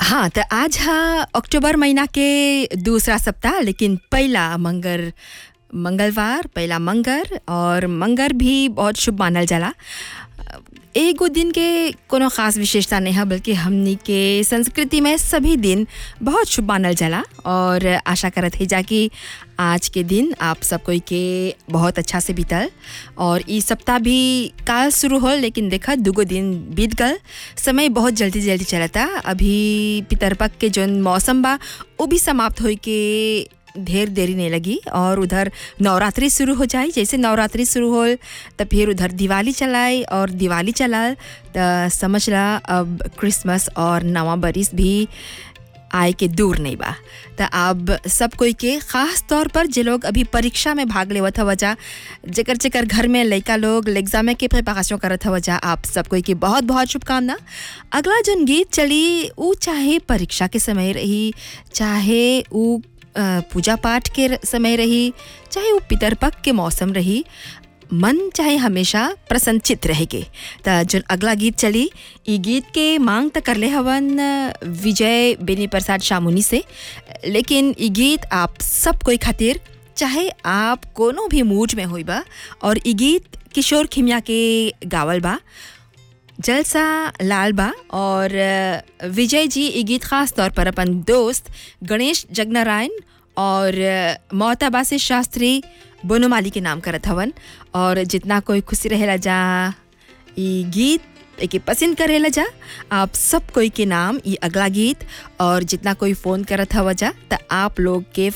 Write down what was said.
हाँ त आज हा अक्टूबर महीना के दूसरा सप्ताह लेकिन पहला मंगर मंगलवार पहला मंगर और मंगर भी बहुत शुभ मानल जाला एगो दिन के कोनो खास विशेषता नहीं है बल्कि हमनी के संस्कृति में सभी दिन बहुत शुभ मानल जाला और आशा करत है जा कि आज के दिन आप सब कोई के बहुत अच्छा से बीतल और ई सप्ताह भी काल शुरू हो लेकिन देखा दुगो दिन बीत गल समय बहुत जल्दी जल्दी चलता अभी पितरपक के जौन मौसम बा वो भी समाप्त होई के ढेर देरी नहीं लगी और उधर नवरात्रि शुरू हो जाए जैसे नवरात्रि शुरू हो तो फिर उधर दिवाली चलाए और दिवाली चलाए तो समझ ला अब क्रिसमस और नवा बरिस भी आए के दूर नहीं बा तो अब सब कोई के ख़ास तौर पर जे लोग अभी परीक्षा में भाग लेवत हव जा जेकर जेकर घर में लड़का लोग एग्जाम के प्रिपरेशन करत हव जा आप सब कोई के बहुत बहुत शुभकामना अगला जौन गीत चली ऊ चाहे परीक्षा के समय रही चाहे ऊ पूजा पाठ के समय रही चाहे वो पितरपक के मौसम रही मन चाहे हमेशा प्रसन्नचित रहेगे त जो अगला गीत चली ई गीत के मांग त करले हवन विजय बेनी प्रसाद शामुनी से लेकिन ई गीत आप सब कोई खातिर चाहे आप कोनो भी मूड में होई बा और ई गीत किशोर खिमिया के गावल बा जलसा लाल बा और विजय जी ये गीत खास तौर पर अपन दोस्त गणेश जगनारायण और मोहताबा से शास्त्री बोनोमाली के नाम करत हवन और जितना कोई खुशी रहेला जा ये गीत एक पसंद करेला जा आप सब कोई के नाम ये अगला गीत और जितना कोई फ़ोन करत हवा जा तो आप लोग के